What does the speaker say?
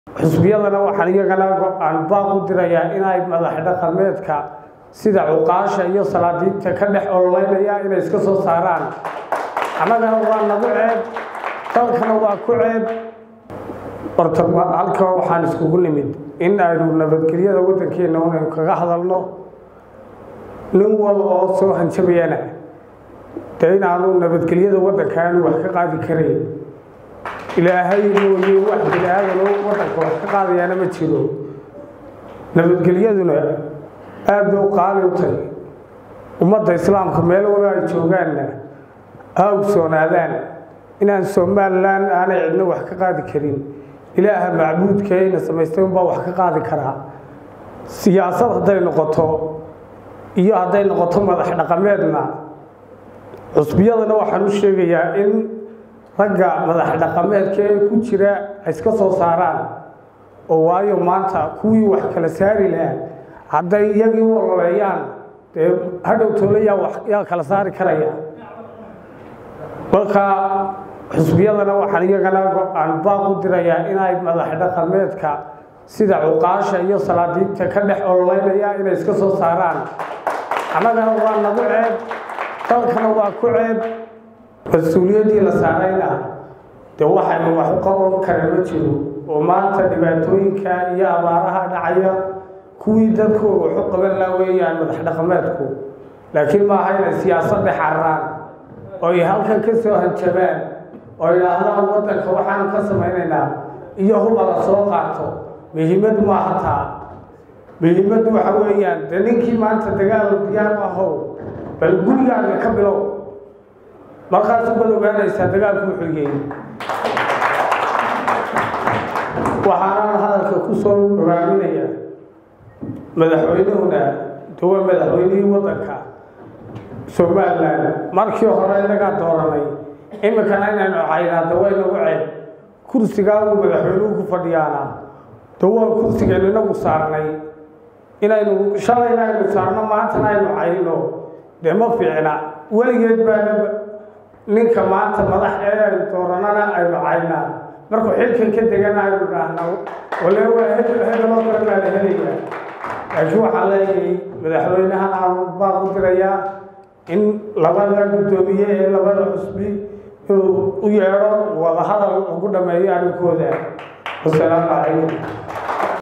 xusbiyadana waxaan iyagana go-aan baaq u dirayaa inay madax dhaqameedka sida cuqaasha iyo salaadiinta ka dhex ololeynaya inay iska soo saaraan annagana waa nagu ceeb dalkana waa ku ceeb horta halka waxaan iskugu nimid in aynu nabadgelyada waddankeena unaynu kaga hadalno nin wal oo soo hanjabayana dee inaanu nabadgelyada waddanka aanu wax ka qaadi karayn ilaahay mooye wax bini aadano waddanka wax ka qaadayaana ma jiro nabadgelyaduna aad bay u qaali u tahay ummadda islaamka meel wala ay joogaanna ha ogsoonaadaan inaan somalilan aanay cidno wax ka qaadi karin ilaaha macbuudkeena samaystay unbaa wax ka qaadi karaa siyaasad hadday noqoto iyo hadday noqoto madax dhaqameedna cusbiyadana waxaan u sheegayaa in ragga madax dhaqameedka ee ku jira ay iska soo saaraan oo waayo maanta kuwii wax kala saari lahaa hadday iyagii u ololeeyaan dee hadhow toole yaa yaa kala saari karaya marka xusbiyadana waxaan iyagana go-aan baaq u dirayaa inay madax dhaqameedka sida cuqaasha iyo salaadiinta ka dhex ololeynaya inay iska soo saaraan annagana waa nagu ceeb dalkana waa ku ceeb mas-uuliyaddii la saarayna dee waxaynu wax u qaban kara ma jiro oo maanta dhibaatooyinka iyo abaaraha dhacaya kuwii dadkooga waxu qaban laa weeyaan madax dhaqameedku laakiin maaha inay siyaasad dhex cararaan oo ay halkan ka soo hanjabaan oo idhaahdaan waddanka waxaan ka samaynaynaa iyo huba la soo qaato muhiimad maaha taa muhiimaddu waxa weeyaan dee ninkii maanta dagaal diyaar u ahow bal gurigaaga ka bilow markaasu baad ogaanaysaa dagaalku wuxuu yeey waxaanaan hadalka ku soo ogaaminaya madaxweynehuna de waa madaxweynihii waddanka somalilan markii hore inagaa dooranay iminkana inaynu caynaada way nagu ceeb kursigaa uu madaxweynuhu ku fadhiyaana de waa kursigaynu inagu saarnay inaynu shalayna aynu saarno maantana aynu cayno dee ma fiicna weligeed baana ninka maanta madax ee aynu dooranana aynu caynaa markuu xilkan ka degana aynu dhaahna wale waa hebeloo kale baa la helaya laakiin waxaan leeyahay madaxweynahan aan baaq u dirayaa in labada guddoomiye ee labada xusbi inuu u yeedho wadahadal ugu dhameeyo arrinkooda wasalaamu calaykum